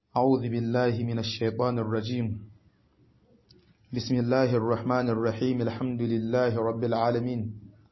أعوذ بالله من الشيطان الرجيم بسم الله الرحمن الرحيم الحمد لله رب العالمين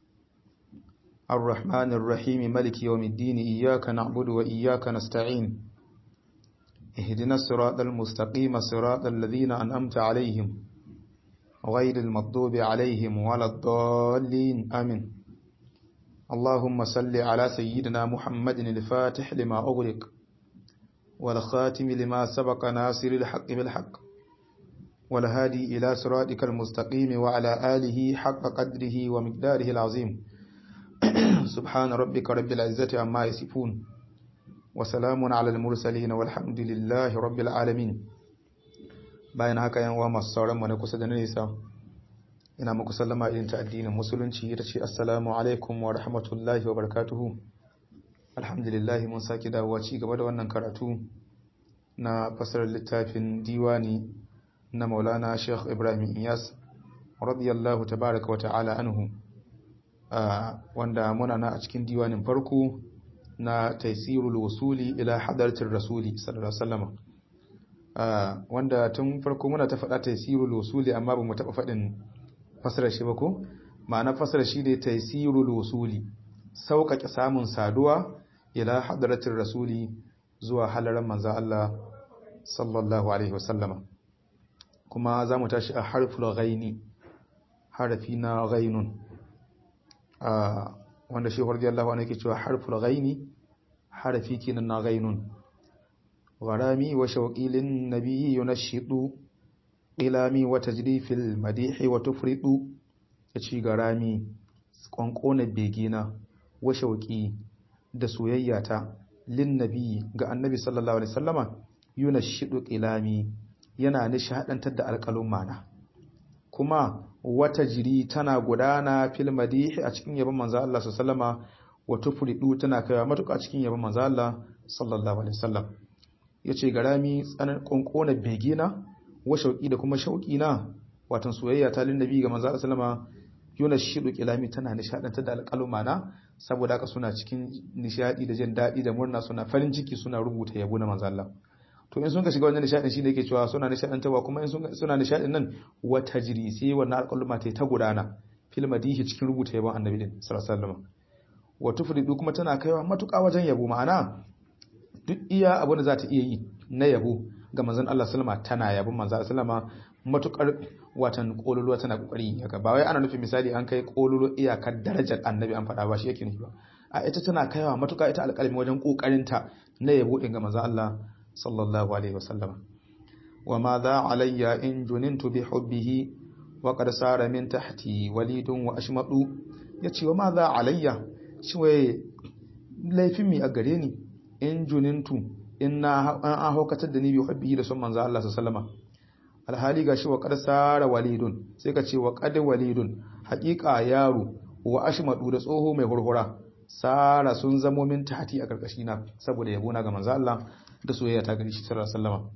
الرحمن الرحيم ملك يوم الدين إياك نعبد وإياك نستعين اهدنا الصراط المستقيم صراط الذين أنأمت عليهم غير المغضوب عليهم ولا الضالين آمين اللهم صل على سيدنا محمد الفاتح لما أغلق والخاتم لما سبق ناصر الحق بالحق والهادي إلى صراطك المستقيم وعلى آله حق قدره ومقداره العظيم سبحان ربك رب العزة عما يصفون وسلام على المرسلين والحمد لله رب العالمين bayan haka yan uwa masu sauran mu na kusa da nesa ina muku sallama irin ta addinin musulunci ita ce assalamu alaikum wa rahmatullahi wa barakatuhu alhamdulillah mun sake dawowa ci gaba da wannan karatu na fasarar littafin diwani na maulana sheikh ibrahim iyas radiyallahu tabaraka wa ta'ala anhu wanda muna na a cikin diwanin farko na taisirul wasuli ila hadartar rasuli sallallahu alaihi wasallam wanda tun farko muna ta faɗa taisirul wasuli amma ba mu taɓa faɗin fasarar shi ba ko ma'ana fasarar shi ne taisirul wasuli sauƙaƙe samun saduwa ila hadratin rasuli zuwa halaran manzan Allah sallallahu alaihi wasallama kuma za mu tashi a harful ghaini harafi na ghainun wanda shi radiyallahu anhu yake cewa harful ghaini harafi kenan na ghainun gharami wa shawqi lin nabiyyi yunashidu ilami wa tajri fil madihi wa tufridu yace garami kwankona begina wa shauki da soyayyata lin nabi ga annabi sallallahu alaihi wasallama yunashidu qilami yana nishadantar da alƙalun mana kuma wata jiri tana gudana fil madihi a cikin yabon manzo Allah sallallahu alaihi wasallama wa tufridu tana kaiwa matuƙa cikin yabon manzo Allah sallallahu alaihi wasallam yace garami tsanan kwankona begina wa shauki da kuma shauki na watan soyayya ta lin nabi ga manzo Allah sallallahu alaihi wasallama yuna shidu kilami tana nishadantar da alƙaluma na saboda haka suna cikin nishadi da jin daɗi da murna suna farin ciki suna rubuta yabo na manzo Allah to in sun ka shiga wannan nishadin shi ne yake cewa suna nishadantarwa kuma in suna nishadin nan wata jiri sai wannan alƙaluma ta ta gudana fil madihi cikin rubuta yabon annabi din sallallahu alaihi wasallam wa tufridu kuma tana kaiwa matuƙa wajen yabo ma'ana duk iya abin da za ta iya yi na yabo ga manzon Allah sallama tana yabon manzon sallama matukar watan kololuwa tana kokari haka ba wai ana nufin misali an kai kololo iyakar darajar annabi an faɗa ba shi yake nufi ba a ita tana kaiwa matuka ita alƙalmi wajen kokarin ta na yabo din ga manzon Allah sallallahu alaihi wasallama wa ma za alayya in junintu bi hubbihi wa qad sara min tahti walidun wa ashmadu yace wa ma za alayya shi wai laifin mi a gare ni in junintu in na an haukatar da ni bi hubbihi da son manzon Allah sallallahu alaihi wasallama alhali ga shi wa qad sara walidun sai ka ce wa qad walidun haƙiƙa yaro wa ashmadu da tsoho mai hurhura sara sun zamo min tahti a karkashi na saboda yabo na ga manzo Allah da soyayya ta gari shi sallallahu alaihi wasallam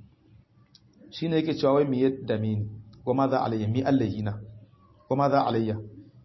shine yake cewa wai me yadda mini wa ma za alayya mi allahina wa ma za alayya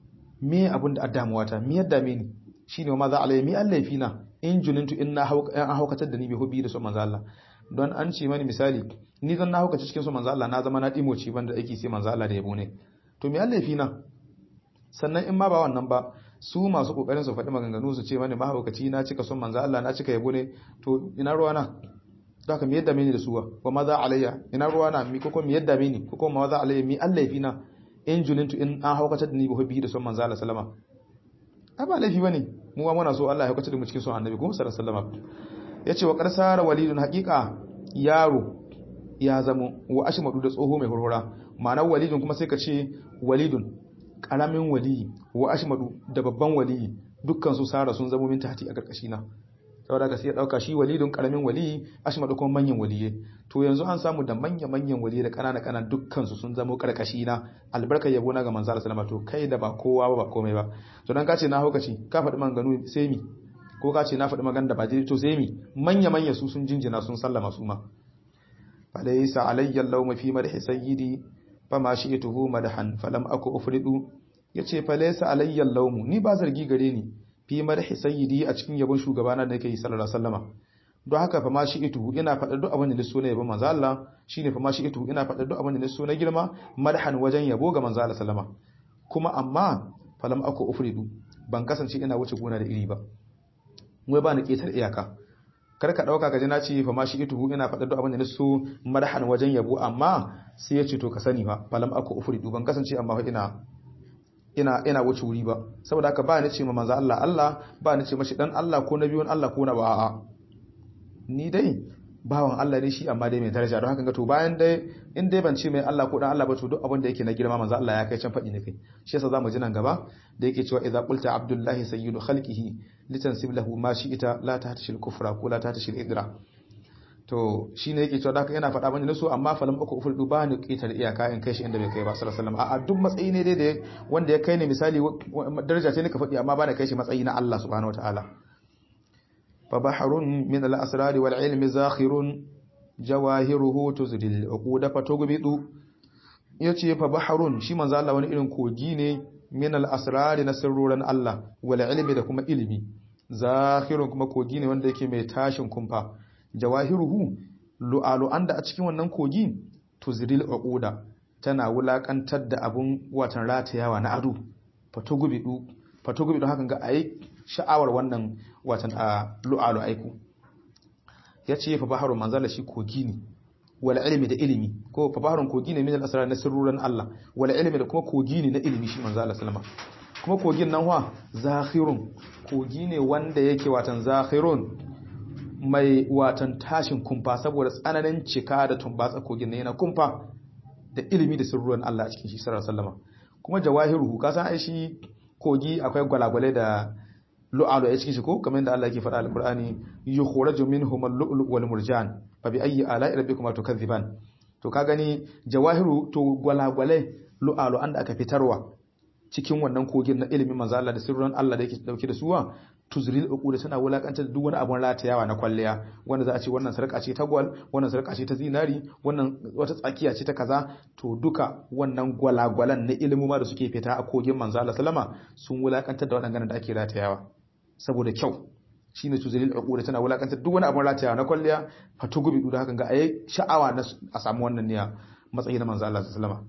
me abin da addamuwa ta mi yadda mini shine wa ma za alayya mi allahina in junintu in na haukatar da ni bi hubbi da so manzo Allah don an ce mani misali ni zan na hukaci cikin su manzo Allah na zama na dimoci banda aiki sai manzo Allah da yabo ne to me Allah na sannan in ma ba wannan ba su masu kokarin su faɗi maganganu su ce mani mahaukaci na cika son manzo Allah na cika yabo ne to ina ruwa na haka me yadda mini da suwa wa maza alayya ina ruwa na mi koko me yadda mini koko ma maza alayya mi Allah na in junintu in an haukatar da ni bi da son manzo Allah sallama ai ba laifi bane mu ma muna so Allah ya haukatar da mu cikin son annabi ko sallallahu alaihi wasallam ya ce wa ƙarsara walidun haƙiƙa yaro ya zamo wa ashimadu da tsoho mai hurhura ma'anar walidun kuma sai ka ce walidun ƙaramin waliyi wa ashimadu da babban waliyi dukkan su sara sun zamo min tahti a ƙarƙashi na saboda ka sai ya ɗauka shi walidun ƙaramin waliyi ashimadu kuma manyan waliye to yanzu an samu da manya-manyan waliye da ƙanana ƙanan dukkan su sun zamo ƙarƙashi na albarkar yabo na ga manzo Allah sallama to kai da ba kowa ba ba komai ba to dan ka ce na haukaci ka faɗi maganganu sai mi ko ka ce na faɗi magana da ba daidai to sai mi manya manya su sun jinjina sun sallama su ma falaysa alayya lawma fi madhi sayyidi fama shi'tuhu madhan falam aku ufridu yace falaysa alayya lawmu ni ba zargi gare ni fi madhi sayyidi a cikin yabon shugabana da yake sallallahu alaihi wasallama don haka fa ma shi itu ina faɗa duk abin da ni so na yabo manzo Allah shine fa ma shi itu ina faɗa duk abin da ni so na girma madhan wajen yabo ga manzo Allah sallama kuma amma falam aku ufridu ban kasance ina wuce gona da iri ba wai ba ni ketar iyaka kar ka dauka ka ji na ce fa ma shi itu ina faɗa duk abin da ni so madhan wajen yabo amma sai ya ce to ka sani fa falam aku ufridu ban kasance amma fa ina ina ina wuce wuri ba saboda haka ba ni ce ma manzo Allah Allah ba ni ce mashi dan Allah ko nabiyun Allah ko na ba a'a ni dai bawan Allah ne shi amma dai mai daraja don haka ga to bayan dai in dai ban ce mai Allah ko dan Allah ba to duk abin da yake na girma manzo Allah ya kai can fadi ne kai shi yasa zamu ji nan gaba da yake cewa idza qulta abdullahi sayyidu khalqihi litansib lahu ma shi'ita la tahtashil kufra ko la tahtashil idra to shine yake cewa haka yana faɗa bane so amma falam uku uful duba ni qitar iyaka in kai shi inda bai kai ba sallallahu alaihi wasallam a duk matsayi ne dai da wanda ya kai ne misali daraja ce ne ka faɗi amma ba da kai shi matsayi na Allah subhanahu wataala فبحر من الأسرار والعلم زاخر جواهره تزري العقود فتغبط yace fa baharun shi manzo Allah wani irin kogi ne min al-asrar na sirruran Allah wal ilmi da kuma ilimi zakhirun kuma kogi ne wanda yake mai tashin kumfa jawahiruhu lu'alu anda a cikin wannan kogi tuzril uquda tana wulakantar da abun watan ratayawa na ado fatugubidu fatugubidu hakan ga ayi sha'awar wannan watan a lu'alu aiku ya ce fa baharun manzala shi kogi ne wala ilimi da ilimi ko fa baharun kogi ne min al-asrar na sirruran Allah wala ilimi da kuma kogi ne na ilimi shi manzala sallama kuma kogin nan wa zakhirun kogi ne wanda yake watan zakhirun mai watan tashin kumfa saboda tsananin cika da tumbatsa kogin nan yana kumfa da ilimi da sirruran Allah a cikin shi sallallahu alaihi wasallam kuma jawahiruhu kasan ai shi kogi akwai gwalagwale da lu'alu a cikin shi ko kamar yadda Allah yake faɗa al-Qur'ani yukhraju minhum al-lu'lu wal murjan fa bi ayyi ala'i rabbikuma tukazziban to ka gani jawahiru to gwalagwale lu'alu anda aka fitarwa cikin wannan kogin na ilimin manzo Allah da sirrin Allah da yake dauke da suwa tuzril uqud tana wulakantar da duk wani abun ratayawa na kwalliya wanda za a ce wannan sarka ce ta gwal wannan sarka ce ta zinari wannan wata tsakiya ce ta kaza to duka wannan gwalagwalan na ilimu ma da suke fita a kogin manzo Allah sallama sun wulakantar da waɗannan da ake ratayawa saboda kyau shine tuzilil uquda tana wulakantar duk wani abun ratayawa na kwalliya fatugubi da hakan ga ayi sha'awa na a samu wannan niyya matsayi na manzo Allah sallama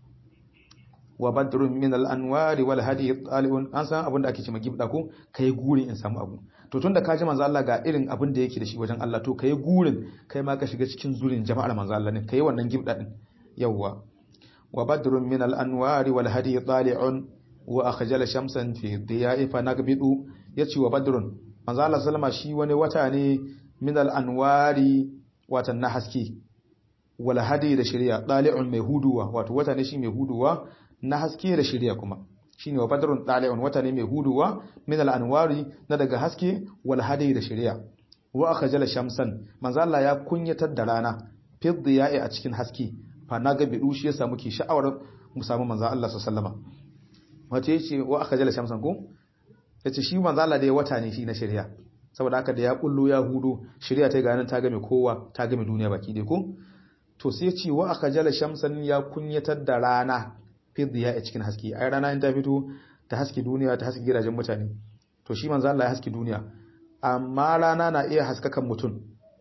wa badrun min al-anwari wal hadi talibun an san abin da ake cewa gibda ko kai gurin in samu abu to tunda ka ji manzo Allah ga irin abin da yake da shi wajen Allah to kai gurin kai ma ka shiga cikin zurin jama'ar manzo Allah ne kai wannan gibda din yawa wa badrun min al-anwari wal hadi tali'un wa akhjala shamsan fi diya'i fa nagbidu yace wa badrun manzo Allah sallama shi wani wata ne min al-anwari watan na haske wal hadi da shari'a tali'un mai huduwa wato wata ne shi mai huduwa na haske da shirya kuma shine wa badrun tali'un wata ne mai huduwa min al-anwari na daga haske wal hadi da shirya wa akhjala shamsan manzo Allah ya kunyatar da rana fi diya'i a cikin haske fa naga bidu shi yasa muke sha'awar mu samu manzo Allah sallallahu alaihi wato yace wa akhjala shamsan ko yace shi manzo Allah da ya wata ne shi na shirya saboda haka da ya kullu ya hudu shirya ta ganin ta game kowa ta game duniya baki dai ko to sai ya ce wa akhjala shamsan ya kunyatar da rana fidiya a cikin haske ai rana in ta fito ta haske duniya ta haske gidajen mutane to shi manzo Allah ya haske duniya amma rana na iya haskakan mutum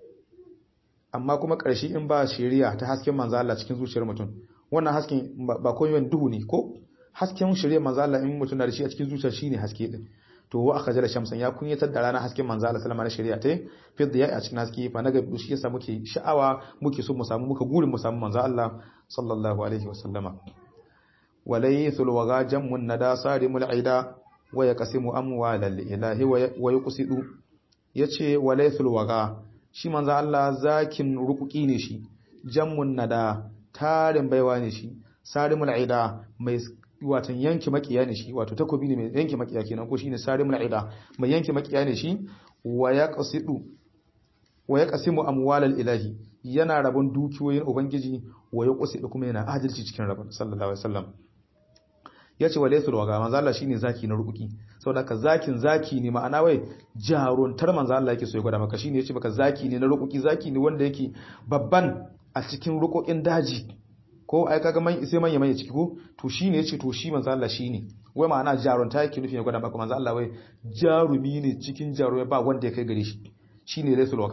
amma kuma ƙarshe in ba shari'a ta hasken manzo Allah cikin zuciyar mutum wannan hasken ba komai duhu ne ko hasken shari'a manzo Allah in mutum na da shi a cikin zuciyar shine haske din to wa aka jira shamsan ya kunyatar da rana hasken manzo Allah sallama na shari'a ta fidiya a cikin haske fa naga shi yasa muke sha'awa muke so mu samu muka gurin mu samu manzo Allah sallallahu alaihi wasallama وليث الوغا جم الندى صارم العدا ويقسم اموال الاله ويقصد yace walaythul waga shi manzo Allah zakin rukuki ne shi jammun nada tarin baiwa ne shi sarimul aida mai watan yanki makiya ne shi wato takobi ne mai yanki makiya kenan ko shine sarimul aida mai yanki makiya ne shi wa yaqsidu wa yaqsimu amwalal ilahi yana rabon dukiyoyin ubangiji wa yaqsidu kuma yana adalci cikin rabon sallallahu alaihi wasallam ya ce wa laifin waga manzo Allah shine zaki na rukuki saboda ka zakin zaki ne ma'ana wai jaruntar manzo Allah yake so ya gwada maka shine yace maka zaki ne na rukuki zaki ne wanda yake babban a cikin rukokin daji ko ai kaga man sai manya manya ciki ko to shine yace to shi manzo Allah shine wai ma'ana jarunta yake nufi ya gwada maka manzo Allah wai jarumi ne cikin jarumai ba wanda ya kai gare shi shine laifin waga din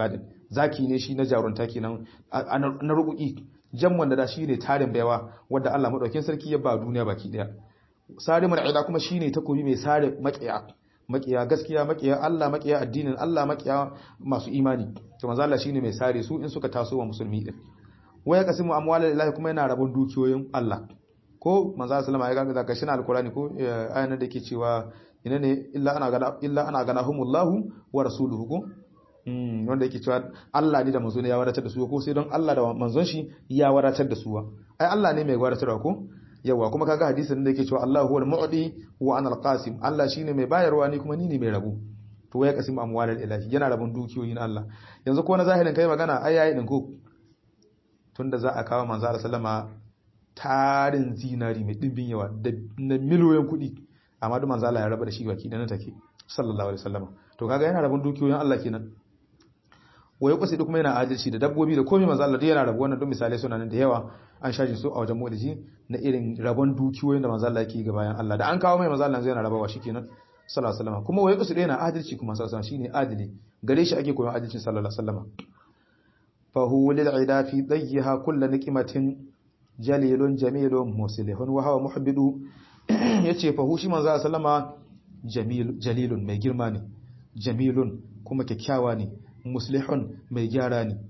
zaki ne shi na jarunta kenan na rubuki jamman da da shi ne tarin baiwa wanda Allah madaukakin sarki ya ba duniya baki daya sarimul ida kuma shine takobi mai sare makiya makiya gaskiya makiya Allah makiya addinin Allah makiya masu imani to manzo Allah shine mai sare su in suka taso wa musulmi din waya kasimu amwalal ilahi kuma yana rabon dukiyoyin Allah ko manzo sallama ya ga zaka shi na alqurani ko ayan da yake cewa ina ne illa ana gana illa ana ganahumullahu wa rasuluhu ko wanda yake cewa Allah ne da manzo ne ya wadatar da su ko sai don Allah da manzon shi ya wadatar da su ai Allah ne mai wadatarwa ko yawa kuma kaga hadisin da yake cewa Allahu huwal mu'ti wa ana al-qasim Allah shine mai bayarwa ni kuma ni ne mai rabu to ya kasim amwalal ilahi yana rabon dukiyoyin Allah yanzu ko na zahirin kai magana ai yayi din ko tunda za a kawo manzo Allah sallama tarin zinari mai dimbin yawa da na miliyoyin kuɗi amma duk manzo Allah ya raba da shi baki da na take sallallahu alaihi wasallam to kaga yana rabon dukiyoyin Allah kenan waye kusa da kuma yana adalci da dabbobi da komai manzo Allah yana rabu wannan duk misalai suna nan da yawa an shaji su a wajen mulki na irin rabon dukiyoyin da manzo Allah yake ga bayan Allah da an kawo mai manzo Allah zai yana rabawa shikenan sallallahu alaihi wasallam kuma waye kusa da yana adalci kuma sallallahu alaihi wasallam shine adili gare shi ake koyon adalcin sallallahu alaihi wasallam fa huwa lil ida fi dayyiha kullu niqmatin jalilun jamilun muslihun wa huwa muhibbu yace fa hu shi manzo sallama jamil jalilun mai girma ne jamilun kuma kyakkyawa ne muslihun mai gyara ne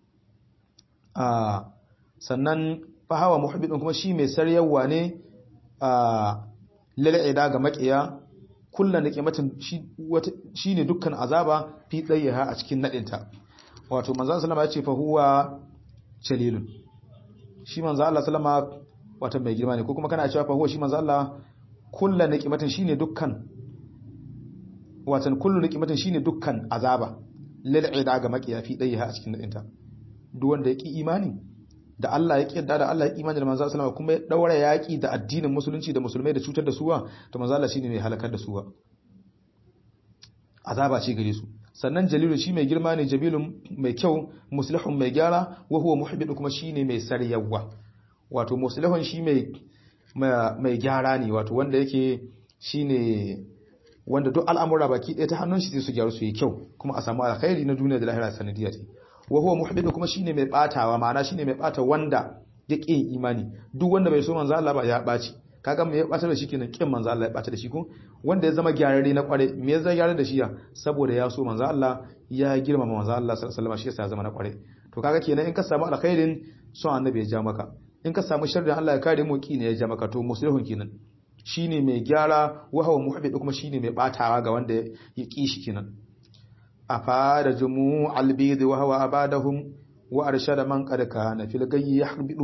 a sannan fahawa muhibbin kuma shi mai saryawa ne a lal'ida ga makiya kullum da kimatin shi ne dukkan azaba fi tsayeha a cikin nadinta wato manzan salama ya ce fahuwa jalilun shi manzan Allah salama wata mai girma ne ko kuma kana cewa fahuwa shi manzan Allah kullum da kimatin shi ne dukkan watan kullum da kimatin shi ne dukkan azaba lal'ida ga makiya fi tsayeha a cikin nadinta duk wanda ya ki imani da Allah ya kiyarda da Allah ya imani da manzo sallama kuma ya daura yaki da addinin musulunci da musulmai da cutar da suwa to manzo Allah shine mai halakar da suwa azaba ce gare su sannan jalilu shi mai girma ne jabilun mai kyau muslihun mai gyara wa huwa muhibbu kuma shine mai saryawa wato muslihun shi mai mai gyara ne wato wanda yake shine wanda duk al'amura baki ɗaya ta hannun shi sai su gyaru su yi kyau kuma a samu alkhairi na duniya da lahira sanadiyya ce wa huwa muhibbu kuma shine mai batawa ma'ana shine mai bata wanda ya ƙin imani duk wanda bai so manzo Allah ba ya baci kaga me ya bata da shi kenan kin manzo Allah ya bata da shi ko wanda ya zama gyararre na kware me ya zama gyararre da shi ya saboda ya so manzo Allah ya girmama manzo Allah sallallahu alaihi wasallam shi yasa ya zama na kware to kaga kenan in ka samu alkhairin son annabi ya ja maka in ka samu sharrin Allah ya kare mu ki ne ya ja maka to muslihun kenan shine mai gyara wa huwa muhibbu kuma shine mai batawa ga wanda ya ki shi kenan أفاد جموع البيض وهو أبادهم وأرشد من قد كان في الغي يحبط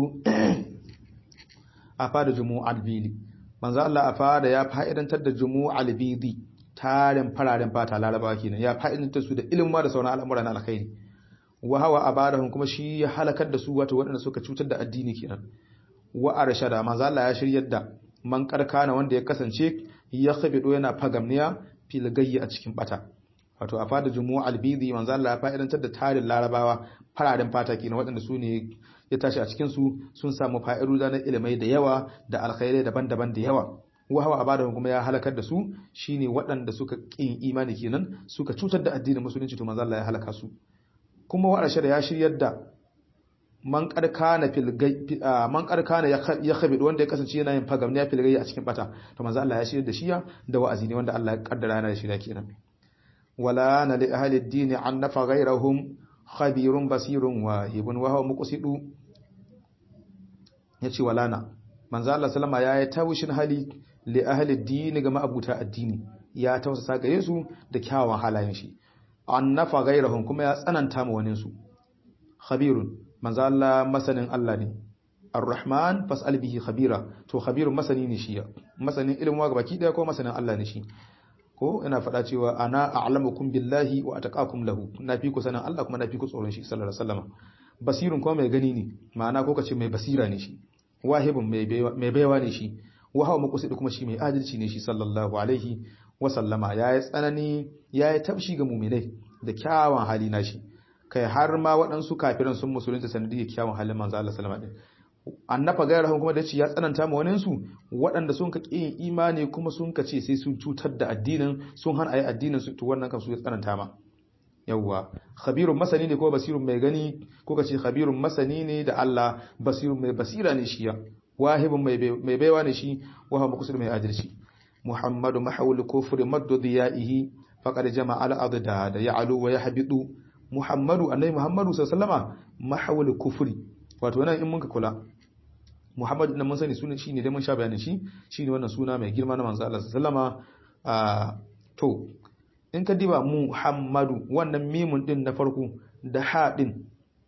أفاد جموع البيض من ذا الله أفاد يا فائدان تد جموع البيض tarin fararen fata laraba kenan ya fa'idanta su da ilimin da sauran al'amuran alkhairi wa hawa abadahum kuma shi ya halakar da su wato waɗanda suka cutar da addini kenan wa arshada manzo Allah ya shiryar da man karkana wanda ya kasance ya khabido yana fagamniya fil gayyi a cikin bata wato a fada jumu'a albidi manzo Allah ya fa'idantar da tarin larabawa fararen fata kenan waɗanda su ne ya tashi a cikin su sun samu fa'iru na ilimai da yawa da alkhairai daban-daban da yawa wa hawa abada kuma ya halakar da su shine waɗanda suka kin imani kenan suka cutar da addinin musulunci to manzo Allah ya halaka su kuma wa da ya shiryar da man karkana fil man karkana ya khabid wanda ya kasance yana yin fagamniya fil gai a cikin bata to manzo Allah ya shiryar da shiya da wa'azi ne wanda Allah ya kaddara yana da shirya kenan ولا أن لأهل الدين عنف غيرهم خبير بصير واهب وهو مقصد yace walana manzo Allah sallama yayi tawushin hali li ahli ad-din ga ma'abuta addini ya tausasa gare su da kyawun halayen shi annafa ghairahum kuma ya tsananta ma wani su khabirun manzo Allah masanin Allah ne ar-rahman fas'al bihi khabira to khabirun masani ne shi masanin ilmin wa baki daya ko masanin Allah ne shi ko ina faɗa cewa ana a'lamukum billahi wa ataqakum lahu na fi ku sanin Allah kuma na fi ku tsoron shi sallallahu alaihi wasallam basirun kuma mai gani ne ma'ana ko kace mai basira ne shi wahibun mai baiwa ne shi wa hawa muqsid kuma shi mai adalci ne shi sallallahu alaihi wa sallama yayi tsanani yayi tabshi ga mu'minai da kyawun hali na shi kai har ma waɗansu kafiran sun musulunta sanadiyar kyawun halin manzo Allah sallallahu alaihi wasallam annafa gairahun kuma da ce ya tsananta ma waninsu waɗanda sun ka ƙi imani kuma sun ka ce sai sun cutar da addinin sun hana ayi addinin su to wannan kan su ya tsananta ma yawwa khabirun masani ne ko basirun mai gani ko kace khabirun masani ne da Allah basirun mai basira ne shi ya wahibun mai baiwa ne shi wa muqsid mai adalci muhammadu mahawul kufri maddu diyaihi faqad jama'a al-adda da ya'lu wa yahbidu muhammadu annabi muhammadu sallallahu alaihi wasallama mahawul kufri wato nan in mun ka kula muhammadu nan mun sani sunan shi ne dai mun sha bayanin shi shine wannan suna mai girma na manzo Allah sallallahu alaihi wasallama to in ka diba muhammadu wannan mimun din na farko da ha din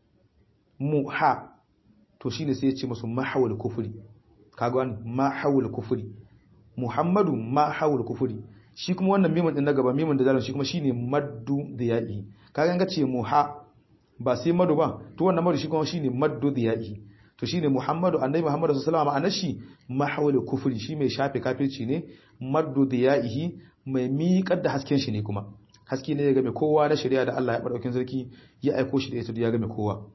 mu ha to shine sai ya ce musu mahawul kufri kaga wannan mahawul kufri muhammadu mahawul kufri shi kuma wannan mimun din na gaba mimun da zalim shi kuma shine maddu da ya'i kaga ga ce muha ba sai madu ba to wannan madu shi kuma shine maddu da ya'i to shine muhammadu annabi muhammadu sallallahu alaihi wasallam shi mahawul kufri shi mai shafe kafirci ne maddu da ya'ihi mai miƙar da hasken shi ne kuma haske ne ya game kowa na shari'a da Allah ya ɓarɓakin sarki ya aiko shi da ita ya game kowa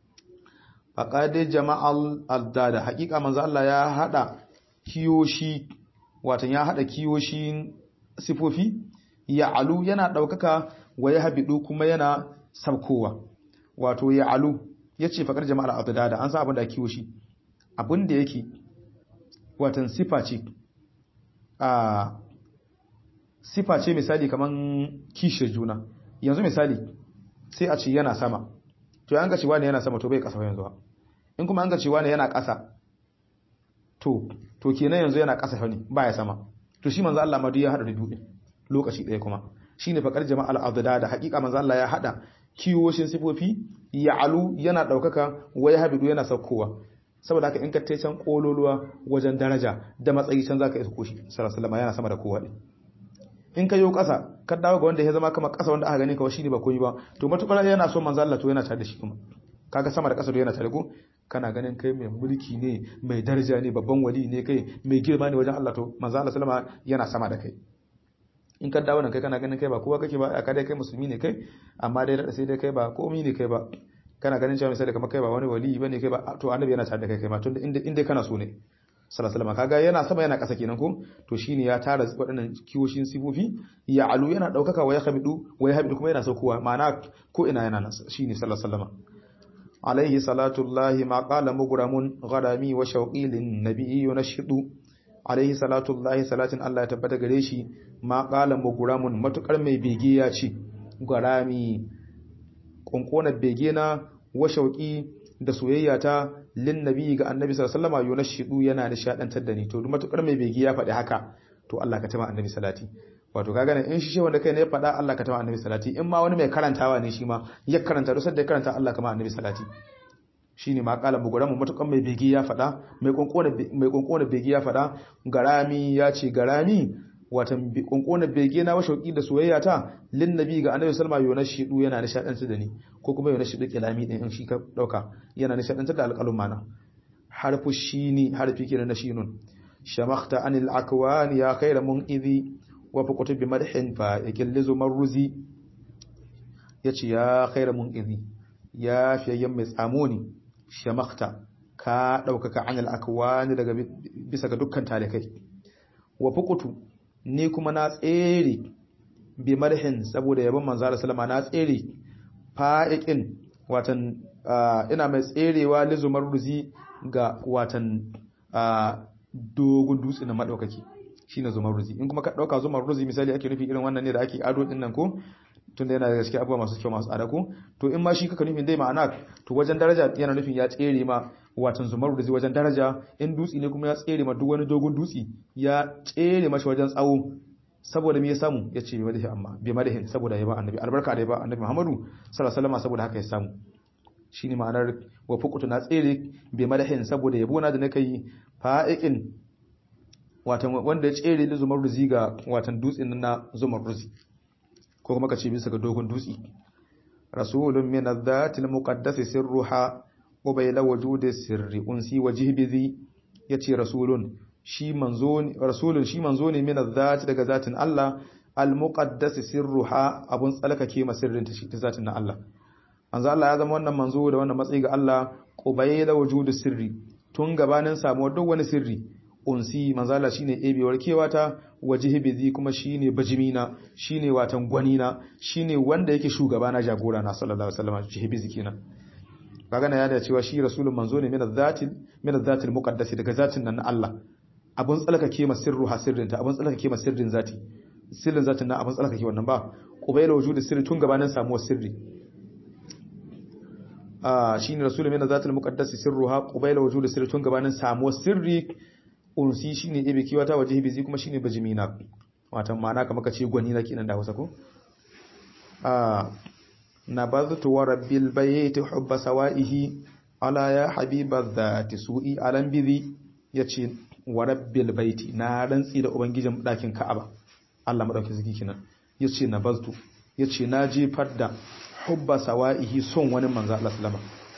faƙaɗe jama'al aldada haƙiƙa manzo Allah ya haɗa kiyoshi watan ya haɗa kiyoshin sifofi ya alu yana ɗaukaka wa ya habidu kuma yana sabkowa wato ya alu ya ce faƙar jama'al aldada an sa abin da kiyoshi abin da yake watan sifa ce a sifa ce misali kaman kishiyar juna yanzu misali sai a ce yana sama to an ga cewa ne yana sama to bai kasa yanzu ba in kuma an ga cewa ne yana kasa to to kenan yanzu yana kasa ne baya sama to shi manzo Allah madu ya hada da biyu lokaci ɗaya kuma shine fakar jama'al adada da hakika manzo Allah ya hada kiwoshin sifofi ya alu yana daukaka waya habidu yana saukowa saboda haka in ka tai can kololuwa wajen daraja da matsayi can zaka isa koshi sallallahu alaihi wasallam yana sama da kowa din in ka yi ƙasa ka dawo ga wanda ya zama kama ƙasa wanda aka gani kawai shine ba komai ba to matukar yana so manzo Allah to yana tare da shi kuma kaga sama da ƙasa to yana tare ko kana ganin kai mai mulki ne mai daraja ne babban wali ne kai mai girma ne wajen Allah to manzo Allah sallama yana sama da kai in ka dawo nan kai kana ganin kai ba kowa kake ba ka dai kai musulmi ne kai amma dai da sai dai kai ba komai ne kai ba kana ganin cewa misali kamar kai ba wani wali bane kai ba to annabi yana tare da kai kai ma tunda inda inda kana so ne sallallahu kaga yana sama yana ƙasa kenan ko to shine ya tara waɗannan kiwoshin sifofi ya alu yana ɗaukaka wa ya habidu wa ya habidu kuma yana saukowa ma'ana ko ina yana nan shine sallallahu alaihi alaihi salatullahi ma qala mugramun gharami wa shauqi lin nabiyyi yunashidu alaihi salatullahi salatin Allah ya tabbata gare shi ma qala mugramun matukar mai bege ya ce gharami kunkona bege na wa shauqi da soyayya ta lin nabi ga annabi sallallahu alaihi wasallam yunashidu yana nishadantar da ni to matukar mai begi ya faɗi haka to Allah ka tama annabi salati wato kaga ne in shi wanda kai ne ya faɗa Allah ka tama annabi salati in ma wani mai karantawa ne shi ma ya karanta duk da ya karanta Allah kama annabi salati shine ma kala buguran mu matukan mai begi ya faɗa mai konkona mai konkona begi ya faɗa garami ya ce garami watan konkona bege na washauki da soyayya ta lin nabi ga annabi sallama yona shidu yana nishadantar da ni ko kuma yona shidu kilami din in shi ka dauka yana nishadantar da alqalum mana harfu shini harfi kenan na shinun shamakhta anil akwan ya khayra munqidhi wa fuqtu bi madhin fa yakillu marruzi yace ya khayra munqidhi ya fiyayyan mai tsamoni shamakhta ka daukaka anil akwan daga bisa ga dukkan talikai wa fuqtu ni kuma na tsere bi marhin saboda yabon manzo Allah sallama na tsere fa'iqin watan ina mai tserewa lizumar ruzi ga watan dogon dutse na madaukaki shine zumar ruzi in kuma ka dauka zumar ruzi misali ake nufi irin wannan ne da ake ado din nan ko tunda yana da gaske abubuwa masu kyau masu tsada ko to in ma shi kaka nufin dai ma'ana to wajen daraja yana nufin ya tsere ma watan zumar ruzi wajen daraja in dutse ne kuma ya tsere ma duk wani dogon dutse ya tsere mashi wajen tsawo saboda me ya samu ya ce bai madahi amma bai madahi saboda ya ba annabi albarka da ya ba annabi Muhammadu sallallahu alaihi wasallam saboda haka ya samu shine ma'anar wa fuqtu na tsere bai madahin saboda yabo na da nake yi fa'iqin watan wanda ya tsere da zumar ruzi ga watan dutsen na zumar ruzi ko kuma ka ce bisa ga dogon dutse rasulun min adh-dhati al-muqaddas sirruha wa bayla wujudi sirri unsi wa jihbizi yace rasulun shi manzo ne rasulun shi manzo ne min adh-dhati daga zatin Allah al-muqaddas sirruha abun tsalkake masirrin ta shi ta zatin na Allah manzo Allah ya zama wannan manzo da wannan matsayi ga Allah qubayla wujudi sirri tun gabanin samuwar duk wani sirri unsi manzala shine ebewar kewata wajihi bizi kuma shine bajimina shine watan gwanina shine wanda yake shugaba na jagora na sallallahu alaihi wasallam jihibizi kenan kaga na yada cewa shi rasulun manzo ne min zatil min zatil muqaddas daga zatin nan na Allah abun tsalkake ma sirru hasirrin ta abun tsalkake ma sirrin zati sirrin zatin nan abun tsalkake wannan ba qubayla wujudi sirri tun gabanin samuwar sirri ah shine rasulun min zatil muqaddas sirruha qubayla wujudi sirri tun gabanin samuwar sirri unsi shine ibe kiwata waje bizi kuma shine bajimina watan ma'ana kamar kace gwani na kenan da Hausa ko ah nabadhtu wa rabbil bayti hubba sawaihi ala ya habiba dhati su'i alam bizi yace wa rabbil bayti na rantsi da ubangijin dakin Ka'aba Allah madauki ziki kenan yace nabadhtu yace na jefar da hubba sawaihi son wani manzo Allah sallama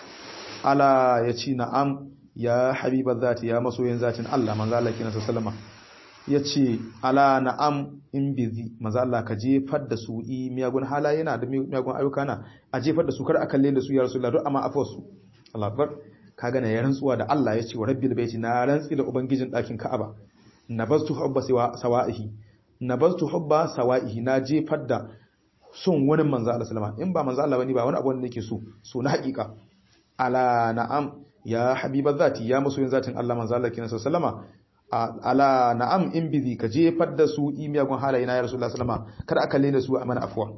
ala yace na'am ya habiba zati ya masoyin zatin Allah manzo Allah kina sallama yace ala na'am in bizi manzo Allah ka jefar da su i miyagun halaye na da miyagun ayyuka na a jefar da su kar a kalle da su ya rasulullah duk amma afwa su Allah akbar kaga na ya rantsuwa da Allah yace wa rabbil baiti na rantsi da ubangijin dakin Ka'aba nabastu hubba sawa'ihi nabastu hubba sawa'ihi na jefar da son wani manzo Allah sallama in ba manzo Allah bane ba wani abu wanda nake so so na hakika ala na'am ya habiba zati ya masoyin zatin Allah manzo Allah kina sallama ala na'am in bizi ka jefar da su imiyagun halaye na ya rasulullah sallama kada aka lena su a mana afwa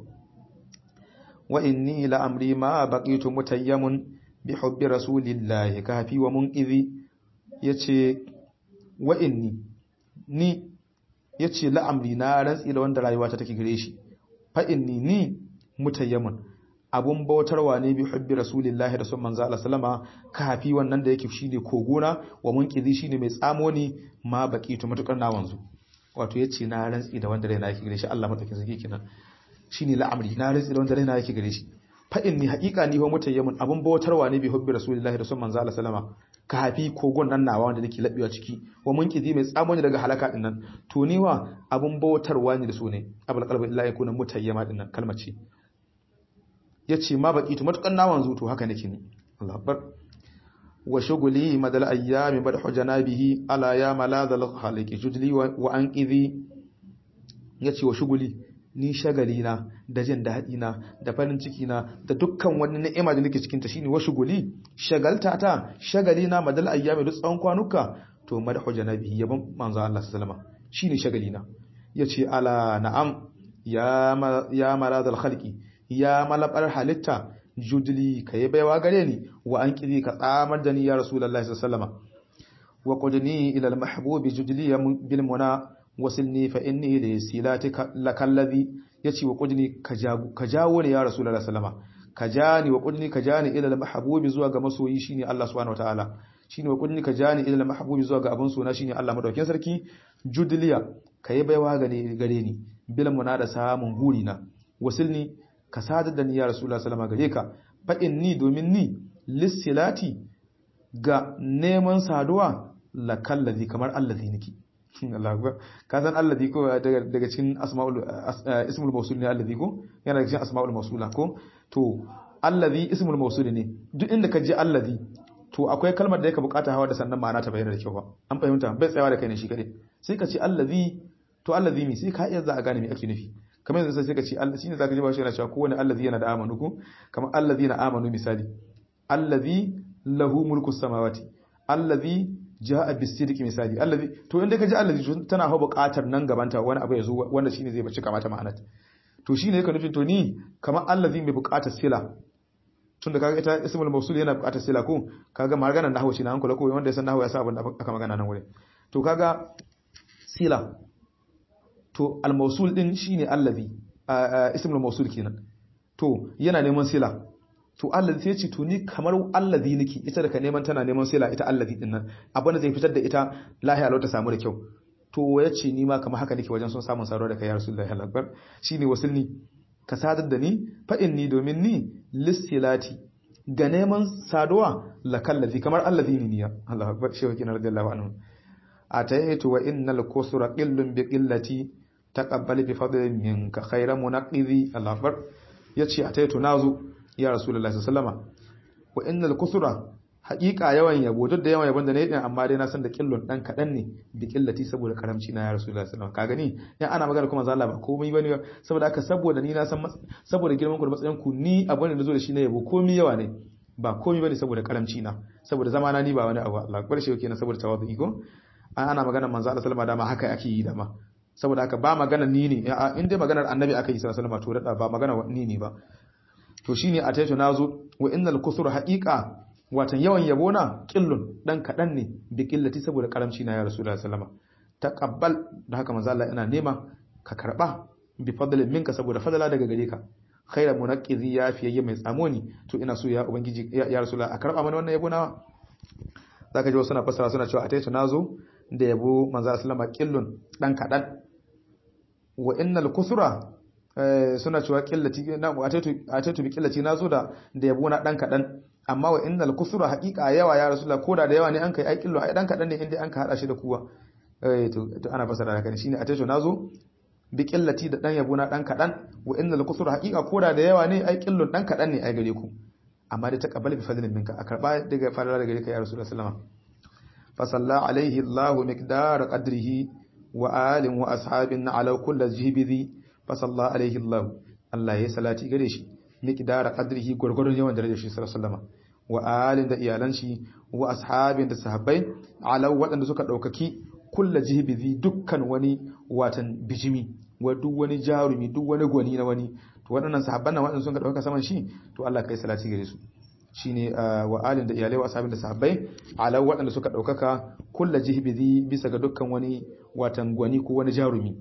wa inni la amri ma baqitu mutayyamun bi hubbi rasulillah kafi wa munqizi yace wa inni ni yace la amri na rantsi da wanda rayuwa ta take gare shi fa inni ni mutayyamun abun bautarwa ne bi hubbi rasulillahi da sun manzo Allah sallama kafi wannan da yake shine kogona wa munqizi shine mai tsamo ne ma baqitu matukar na wanzu wato yace na rantsi da wanda raina yake gare shi Allah matakin zaki kenan shine la'amri na rantsi da wanda raina yake gare shi fa inni haqiqa ni wa mutayyamun abun bautarwa ne bi hubbi rasulillahi da sun manzo Allah sallama kafi kogon nan nawa wanda nake labewa ciki wa munqizi mai tsamo ne daga halaka din nan to ni wa abun bautarwa ne da su ne abul qalbi illa yakuna mutayyama din nan kalmar ce ya ce ma baki tu matukan nawan zuto haka nake ne Allah akbar wa shuguli madal ayyami bad hujanabihi ala ya maladal khaliqi judli wa anqidhi yace wa shuguli ni shagali na da jin daɗi na da farin ciki na da dukkan wani ni'ima da nake cikin ta shine wa shuguli shagalta ta shagali na madal ayyami duk tsawon kwanuka to mad hujanabihi yabon manzo Allah sallallahu alaihi wasallam shine shagali na yace ala na'am ya ya maladal khaliqi ya malabar halitta judli ka yi baiwa gare ni wa an kiri ka tsamar da ni ya rasulullahi sallallahu wa qudni ila al-mahbubi judli bil muna wasilni fa inni li silati lakallazi yace wa qudni ka jago ka jawo ni ya rasulullahi sallama ka jani wa qudni ka jani ila al-mahbubi zuwa ga masoyi shine Allah subhanahu wataala shine wa qudni ka jani ila al-mahbubi zuwa ga abun sona shine Allah madaukin sarki judliya ka yi baiwa gare ni bil muna da samun gurina wasilni ka sadar da ni ya rasulullah sallama gare ka fa inni domin ni lissilati ga neman saduwa la kallazi kamar allazi niki Allah akbar ka san allazi ko daga cikin asmaul ismul mawsul ne allazi ko yana daga cikin asmaul mawsula ko to allazi ismul mawsul ne duk inda ka je allazi to akwai kalmar da yake bukata hawa da sannan ma'ana ta bayyana da kyau ba an fahimta bai tsayawa da kai ne shi kadai sai ka ce allazi to allazi mi sai ka iya za a gane me ake nufi kamar yanzu sai ka ce Allah shine zaka ji ba shi yana cewa kowane allazi yana da amanu ko kamar allazi na amanu misali allazi lahu mulku samawati allazi jaa bisidqi misali allazi to inda ka ji allazi tana hawa buƙatar nan gabanta wani abu ya zo wanda shine zai bace kamata ma'anar to shine yake nufin to ni kamar allazi mai buƙatar sila tun da kaga ita ismul mawsul yana buƙatar sila ko kaga maganar nahwu shi na hankula ko wanda ya san nahwu ya sa abin da aka magana nan wurin to kaga sila to al-mawsul din shine allazi ismul mawsul kenan to yana neman sila to allazi sai ce to ni kamar allazi nake ita da ka neman tana neman sila ita allazi din nan abin da zai fitar da ita lahiya lau ta samu da kyau to yace ni ma kamar haka nake wajen son samun saruwa da kai ya rasulullahi akbar shine wasulni ka sadar da ni fa inni domin ni lissilati ga neman saduwa la kallazi kamar allazi ni niya Allahu akbar shehu kina radiyallahu anhu ataytu wa innal kusra qillun bi qillati taqabbal bi fadlin minka khayra munaqidhi Allahu akbar yace ataytu nazu ya rasulullahi sallallahu alaihi wasallama wa innal kusra haƙiƙa yawan yabo duk da yawan yabon da na yi amma dai na san da killon dan kaɗan ne bi killati saboda karamci na ya rasulullahi sallallahu alaihi wasallam ka gani ya ana magana kuma zalla ba komai bane saboda haka saboda ni na san saboda girman ku da matsayin ku ni abin da nazo da shi na yabo komai yawa ne ba komai bane saboda karamci na saboda zamana ni ba wani abu Allah bar shi kenan saboda tawazu ko ana magana manzo Allah sallallahu alaihi wasallam haka ake yi da ma saboda haka ba magana ni ne in dai maganar annabi aka yi sallallahu alaihi wasallam to da ba magana ni ne ba to shine a taito nazo wa innal kusur haqiqa watan yawan yabo na qillun dan kadan ne bi qillati saboda karamci na ya rasulullahi sallallahu alaihi wasallam taqabbal da haka manzo Allah ina nema ka karba bi fadlin minka saboda fadala daga gare ka khairu munaqqizi ya fiyayye mai tsamoni to ina so ya ubangiji ya rasulullahi a karba mana wannan yabo nawa zaka ji wasu suna fassara suna cewa a taito nazo da yabo manzo Allah sallallahu alaihi wasallam qillun dan kadan wa innal kusura suna cewa killati na atatu bi killati nazo da da yabo na dan kadan amma wa innal kusura haqiqa yawa ya rasulullah koda da yawa ne an kai ai killo ai dan kadan ne inda an ka hada shi da kuwa eh to ana fasara haka ne shine atatu nazo bi killati da dan yabo na dan kadan wa innal kusura haqiqa koda da yawa ne ai killon dan kadan ne ai gare ku amma dai taqabbal bi fadlin minka a karba daga fadala daga gare ka ya rasulullah sallallahu alaihi wasallam fa salla alaihi allah miqdar qadrihi wa alin wa ashabin ala kulli jihbizi fasalla alaihi Allah Allah ya salati gare shi miqdara qadrihi gurgurun yawan darajar shi sallallahu alaihi wasallam wa alin da iyalan shi wa ashabin da sahabbai ala wadanda suka daukaki kullu jihbizi dukkan wani watan bijimi wa duk wani jarumi duk wani gwani na wani to waɗannan sahabban nan waɗanda sun ka dauka saman shi to Allah kai salati gare su shine wa alin da iyalai wa ashabin da sahabbai ala waɗanda suka daukaka kullu jihbizi bisa ga dukkan wani watan gwani ko wani jarumi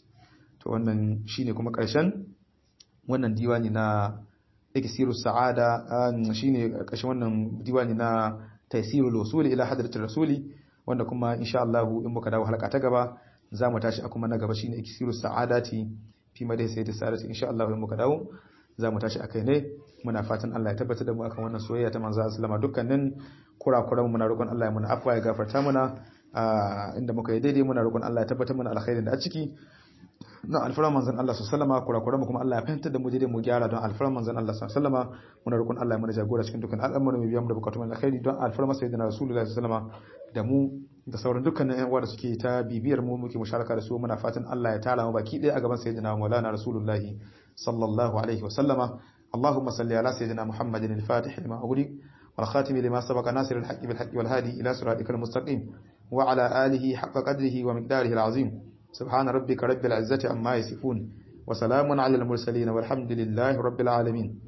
to wannan shine kuma ƙarshen wannan diwani na iksiru sa'ada shine ƙarshen wannan diwani na taysirul usuli ila hadratir rasuli wanda kuma insha Allah in muka dawo halaka ta gaba zamu tashi a kuma na gaba shine iksiru sa'adati fi madai sayyidi sa'adati insha Allah in muka dawo zamu tashi akai ne muna fatan Allah ya tabbatar da mu akan wannan soyayya ta manzo sallama dukkanin kurakuran mu muna roƙon Allah ya muna afwa ya gafarta muna inda muka yi daidai muna roƙon Allah ya tabbatar mana alkhairin da a ciki na alfaran manzon Allah sallama kurakuran mu kuma Allah ya fahimtar da mu daidai mu gyara don alfaran manzon Allah sallama muna roƙon Allah ya mana jagora cikin dukkan al'amuran mu biya mu da bukatun alkhairi don alfaran sayyidina rasulullahi sallama da mu da sauran dukkanin ƴan uwa da suke ta bibiyar mu muke musharaka da su muna fatan Allah ya tara mu baki ɗaya a gaban sayyidina Maulana rasulullahi sallallahu alaihi wa sallama اللهم صل على سيدنا محمد الفاتح لما أغلق والخاتم لما سبق ناصر الحق بالحق والهادي إلى صراطك المستقيم وعلى آله حق قدره ومقداره العظيم سبحان ربك رب العزة عما يصفون وسلام على المرسلين والحمد لله رب العالمين